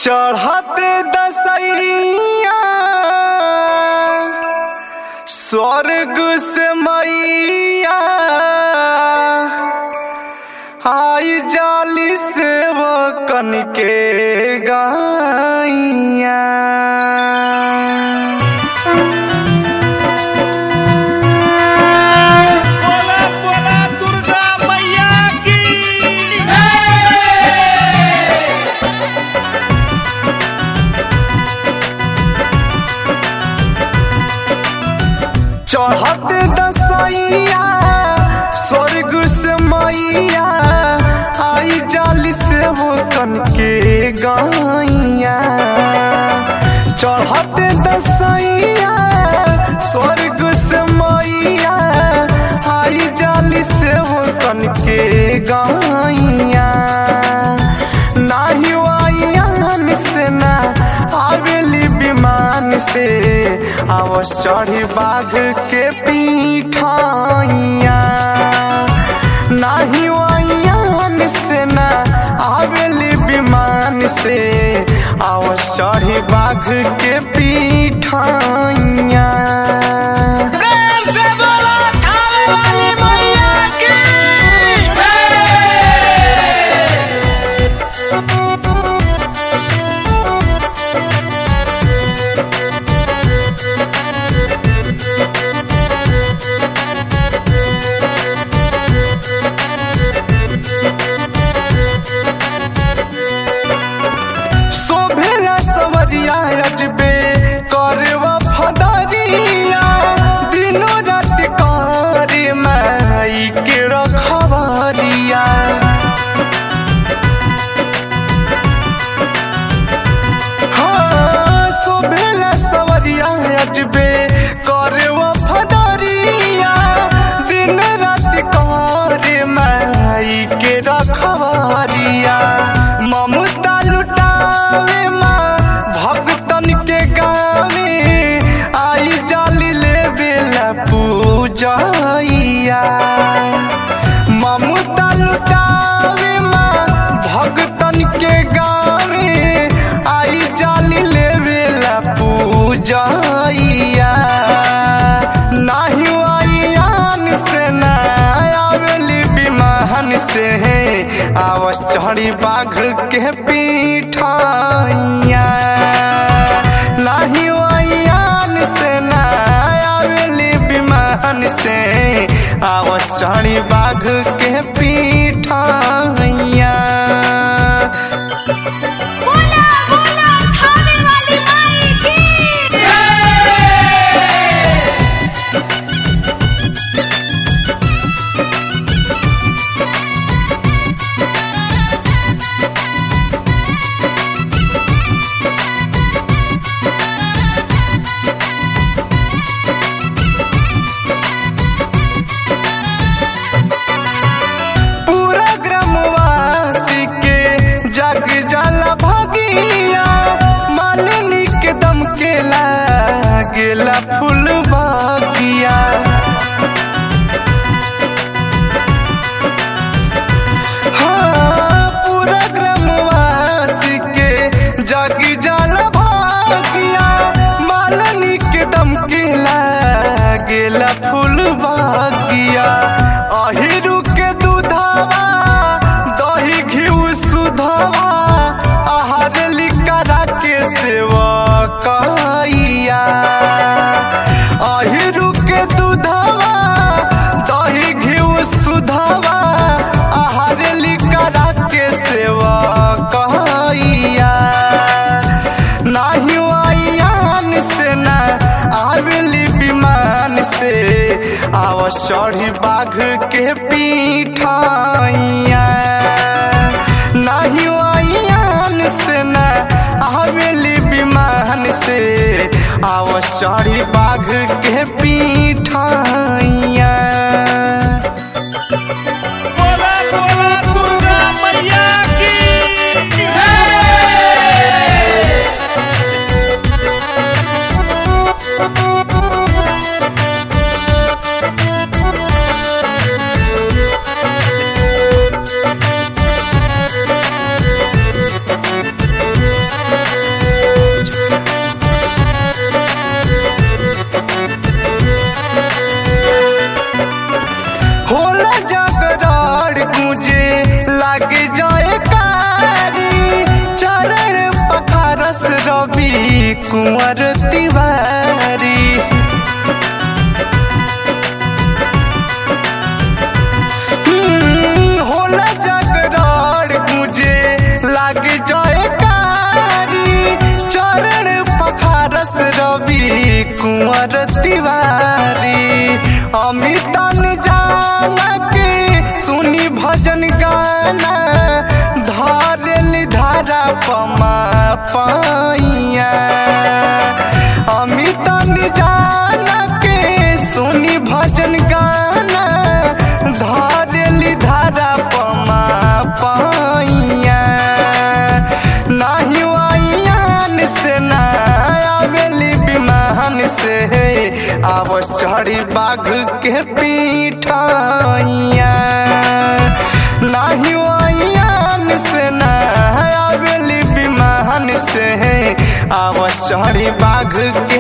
चढ़ते दसैया स्वर्ग से मैया आई जाली से वो कन के गाइया बोला बोला दुर्गा मैया की चढ़ते दसैया स्वर्ग से मैया आई जाली से वो कन के गाइया चढ़ते दसैया स्वर्ग से मैया आई जाली से वो कन के गाइया नाही वाइयान से ना आवेली विमान से आवस चढ़ी बाघ के पीठाइया नाही वाइयान से ना आवेली विमान से आवस चढ़ी बाघ के पीठाइया प्रेम से बोला थावे वाली मैया की शोभेला सवरिया अजबे करवा फदरिया दिनो रात करे माई के रखबरिया हाँ शोभेला सवरिया अजबे करवा फदरिया दिन रात करे माई के रखबरिया ममता लुटावे माँ भक्तन के गावे आई जाली ले बेला पूजैया ममता लुटावे माँ भक्तन के गावे आई जाली ले बेला पूजैया नाही आइयान से ना आवेली विमान से आवस चढ़ी बाघ के पीठाइया नाही आइयान से ना आवेली विमान से आवस चढ़ी बाघ के पीठाइया बोला बोला थावे वाली माई की पूरा ग्रामवासी के जग जाला भगिया मालिनी के दम के लागेला फूल बगिया हाँ, पूरा ग्रामवासी के जग जाला भगिया मालिनी के दम के लागेला फूल बगिया अहिरु के दूधवा दही घिउ सुधवा आहार लिकरा के सेवा कैया अहिरु के दूधवा दही घिउ सुधवा आहार लिकरा के सेवा कैया नाही आइयान से ना आवेली विमान से आव चढ़ी बाघ के पीठाइया नाही आइयान से ना आवेली विमान से आव चढ़ी बाघ के पीठाइया बोला बोला दुर्गा मैया की बोला कुंवर तिवारी हम्म, होला जागरण मुझे लाग जाए कारी चरण पखारस रवि कुंवर तिवारी अमितन जाना के सुनी भजन गाना धरल धारा पमा पाइया अमितन जाना के सुनी भजन गाना धरल धारा पमा पाइया नाही वाइयान से ना आवेली विमान से आव चढ़ी बाघ के पीठाइया नाही वाइयान से ना आवेली विमान से आव चढ़ी बाघ